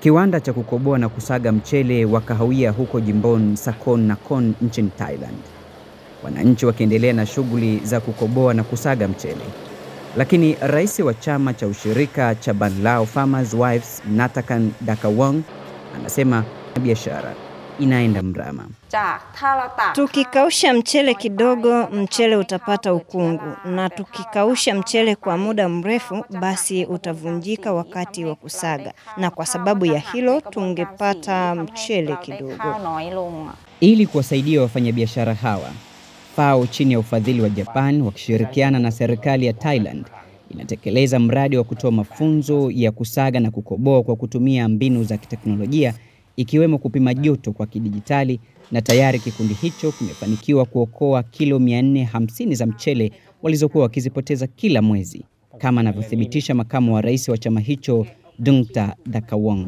kiwanda cha kukoboa na kusaga mchele wa kahawia huko jimboni Sakon Nakhon nchini Thailand, wananchi wakiendelea na shughuli za kukoboa na kusaga mchele. Lakini rais wa chama cha ushirika cha Banlao Farmers Wives Natakan Dakawang anasema biashara inaenda mrama. Tukikausha mchele kidogo, mchele utapata ukungu, na tukikausha mchele kwa muda mrefu, basi utavunjika wakati wa kusaga, na kwa sababu ya hilo tungepata mchele kidogo. Ili kuwasaidia wafanyabiashara hawa, FAO chini ya ufadhili wa Japan wakishirikiana na serikali ya Thailand inatekeleza mradi wa kutoa mafunzo ya kusaga na kukoboa kwa kutumia mbinu za kiteknolojia ikiwemo kupima joto kwa kidijitali na tayari kikundi hicho kimefanikiwa kuokoa kilo 450 za mchele walizokuwa wakizipoteza kila mwezi, kama anavyothibitisha makamu wa rais wa chama hicho Dungta Dakawang.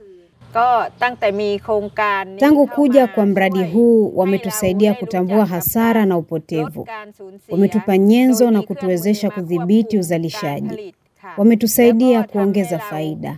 Tangu kuja kwa mradi huu wametusaidia kutambua hasara na upotevu. Wametupa nyenzo na kutuwezesha kudhibiti uzalishaji. Wametusaidia kuongeza faida.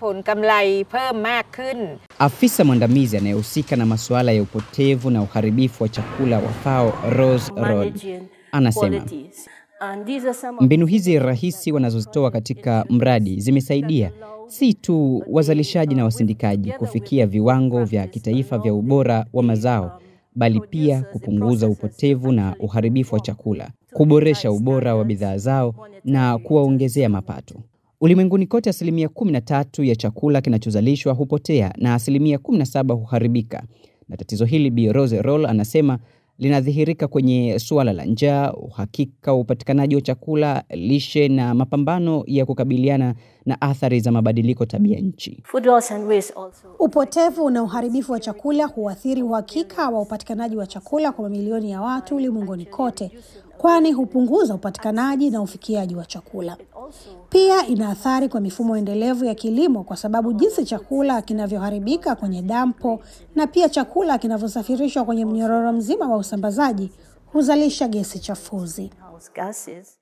Afisa mwandamizi anayehusika na masuala ya upotevu na uharibifu wa chakula wa FAO Rose Rod anasema mbinu hizi rahisi wanazozitoa katika mradi zimesaidia si tu wazalishaji na wasindikaji kufikia viwango vya kitaifa vya ubora wa mazao, bali pia kupunguza upotevu na uharibifu wa chakula, kuboresha ubora wa bidhaa zao na kuwaongezea mapato. Ulimwenguni kote, asilimia 13 ya chakula kinachozalishwa hupotea na asilimia 17 huharibika, na tatizo hili Bi Rose Roll anasema linadhihirika kwenye suala la njaa, uhakika wa upatikanaji wa chakula, lishe na mapambano ya kukabiliana na athari za mabadiliko tabia nchi. Upotevu na uharibifu wa chakula huathiri uhakika wa upatikanaji wa chakula kwa mamilioni ya watu ulimwenguni kote, kwani hupunguza upatikanaji na ufikiaji wa chakula. Pia ina athari kwa mifumo endelevu ya kilimo, kwa sababu jinsi chakula kinavyoharibika kwenye dampo na pia chakula kinavyosafirishwa kwenye mnyororo mzima wa usambazaji huzalisha gesi chafuzi.